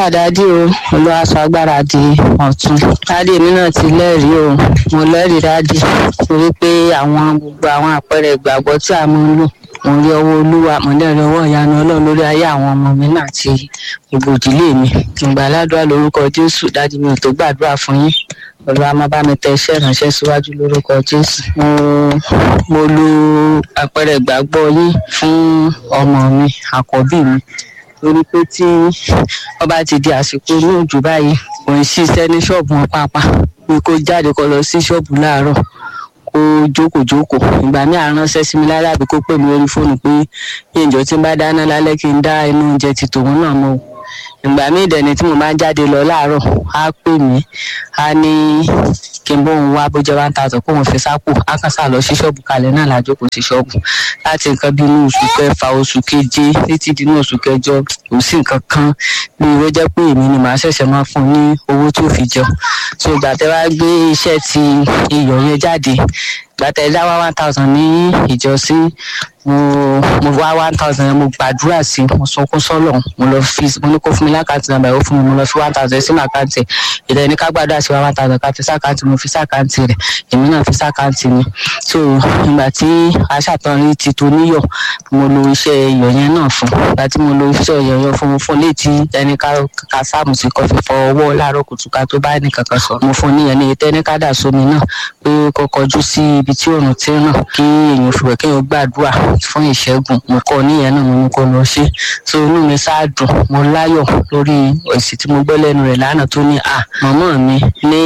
àlàáfíà dádì o olùwàsó agbára di ọ̀tún dádì mi náà ti lẹ́rìí o mo lẹ́rìí dádì torí pé àwọn gbogbo àwọn àpẹẹrẹ ìgbàgbọ́ tí a máa ń lò mo rí ọwọ́ olúwa mo lẹ́rìí ọwọ́ ìyanu ọlọ́run lórí ayé àwọn ọmọ mi náà àti gbogbo ìdílé mi kí n gbà ládùúrà lórúkọ jésù dádì mi ò tó gbàdúrà fún yín olúwa máa bá mi tẹ iṣẹ́ ìránṣẹ́ síwájú lórúkọ jésù mo mo lo àpẹẹrẹ ìgbàgbọ́ yín fún ọmọ mi àkọ́bí mi torí pé tí wọ́n bá ti di àsìkò inú òjò báyìí kò ń ṣiṣẹ́ ní ṣọ́ọ̀bù wọn pàápàá pé kó jáde kó lọ sí ṣọ́ọ̀bù láàárọ̀ kó jókòó jókòó ìgbà míì àránṣẹ́ sí mi lálẹ́ àbí kó pè mí lórí fóònù pé yín ìjọ tí ń bá dáná lálẹ́ kí n dá inú oúnjẹ ti tòun náà mọ́ o ìgbà míì dẹ̀ni tí mo máa ń jáde lọ láàárọ̀ á pè mí á ní kí n bóun wá bójá one thousand kóun fi sápò á kàn sá lọ sí ṣọ́ọ̀bù kalẹ̀ náà lájókòó sí ṣọ́ọ̀bù láti nǹkan bí inú oṣù kẹfà oṣù keje títí di inú oṣù kẹjọ kò sí nǹkan kan bí ó jẹ́ pé èmi ni màá ṣẹ̀ṣẹ̀ máa fún un ní owó tó fi jẹun so ìgbà tẹ́ wá gbé iṣẹ́ ti iyọ̀ yẹn jáde ìgbà tẹ́ dá wá one thousand ní ìjọsìn mo mo wá one thousand yẹn mo gbàdúrà sí mo sọkún sọlọ mo lọ fi mo ní kó fún mi lákàntì nàmbà ó fún mi mo lọ fi one thousand sínú àkáǹtì ìdẹ ní ká gbàdúrà sí one thousand ká fi sákàǹtì mo fi sákàǹtì rẹ èmi náà fi sákàǹtì mi so ìgbà tí aṣàtọrin ti tó níyọ mo lo iṣẹ́ iyọ̀ yẹn náà fún ìgbà tí mo lo iṣẹ́ iyọ̀ yẹn fún mo fún létí ẹni ká ká sáàmù sí kọfí fọ ọwọ́ láàárọ̀ kùtùkà tó bá nìkan kan sọ mo fún níyẹn ní ìtẹ́ni ká dà sómi náà pé kó kọjú sí ibi tí òòrùn ti ràn kí èèyàn fi wẹ̀ kéèyàn gbàdúrà fún ìṣẹ́gun mo kọ́ níyẹn náà mo ní kó lọ ṣe so inú mi ṣáà dùn mo láyọ̀ lórí èsì tí mo gbọ́ lẹ́nu rẹ̀ lánàá tó ní à màmá mi ní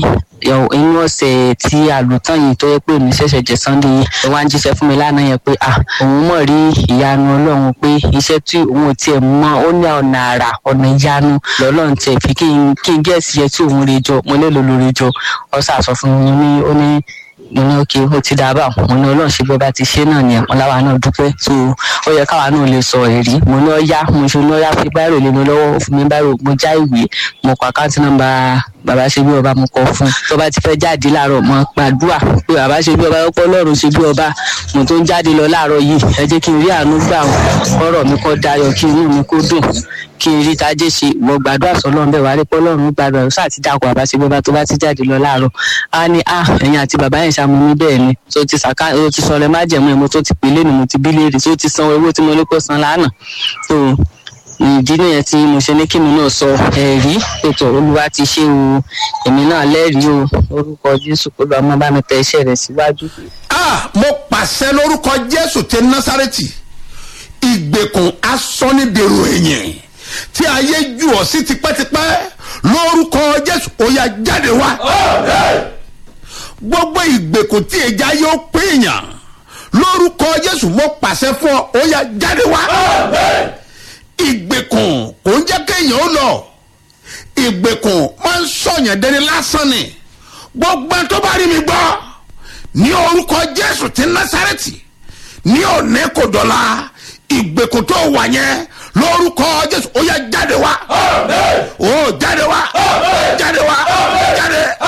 inú ọ̀sẹ̀ tí a lò tán yìí tó yẹ pé mi ṣẹ̀ṣẹ̀ jẹ sunday yìí ẹ wá ń jíṣẹ́ fún mi lánàá yẹn pé à òun mọ̀ rí ìyanu ọlọ́run pé iṣẹ́ tí òun ò tiẹ̀ mọ̀ ó ní ọ̀nà àrà ọ̀nà ìyanu lọ́lọ́run tiẹ̀ fi kí n kí n gẹ̀ẹ́sì yẹ tí òun lè jọ mo lè lò lórí jọ ọ̀sà sọ fún mi ní ó ní mo ní òkè ó ti dáa báwọn mo ní ọlọ́run ṣe bí ọba ti ṣe náà nìyẹn mo láwa náà dúpẹ́ so ó yẹ káwa náà lè sọ èrí mo ní ọyá mo ṣe ní ọyá fi báírò lé mi lọ́wọ́ ó fún mi báírò mo já ìwé mo kọ àkáǹtì nọ́mbà bàbá ṣe bí ọba mo kọ fún tó bá ti fẹ́ jáde láàárọ̀ mo gbàdúrà pé bàbá ṣe bí ọba ọpọ ọlọ́run ṣe bí ọba mo tó ń jáde lọ láàárọ̀ yìí ẹ jẹ́ kí n rí àánú gbà ọ̀rọ̀ mi kó dayọ̀ kí inú mi kó dùn kí n rí tajé ṣe mo gbàdúrà sọlọ́run bẹ́ẹ̀ wá rí pọ́lọ́run gbàdúrà ó sáà ti dàpọ̀ bàbá ṣe bí ọba tó bá ti jáde lọ láàárọ̀ á ní à ẹ̀yìn àti bàbá yẹn ṣàmú mi bẹ́ẹ̀ ni tó ti sàká ó ti sọ̀rọ̀ má jẹ̀mú ẹ̀ mo tó ti pè lẹ́nu mo ti bí léèrè tó ti san owó tí mo ní kó san lánàá tó ìdí nìyẹn tí mo ṣe ní kí mi náà sọ ẹ̀rí ètò olúwa ti ṣe o èmi náà lẹ́rìí o orúkọ jésù kó lọ́ọ́ mọ́ bá mi tẹ iṣẹ́ rẹ̀ síwájú. ah mo pàṣẹ lórúkọ jésù ti násárẹ́tì ìgbèkùn asọ́nidèrò ẹ̀yìn tí ayé jù ọ́ sí tipẹ́tipẹ́ lórúkọ jésù ó yá jáde wá. gbogbo ìgbèkùn tí ìjà yóò pèèyàn lórúkọ jésù mo pàṣẹ fún ọ ó yá jáde wá. ìgbèkùn kò ń jẹ́ kéèyàn ó lọ ìgbèkùn máa ń sọ̀yàn dẹni lásán ni gbogbo ẹni tó bá rí mi gbọ́ ní orúkọ jésù ti násárẹ́tì ní òní kò dọ̀la ìgbèkùn tó wà yẹn lórúkọ jésù ó yá jáde wá. ó jáde wá. jáde wá. jáde.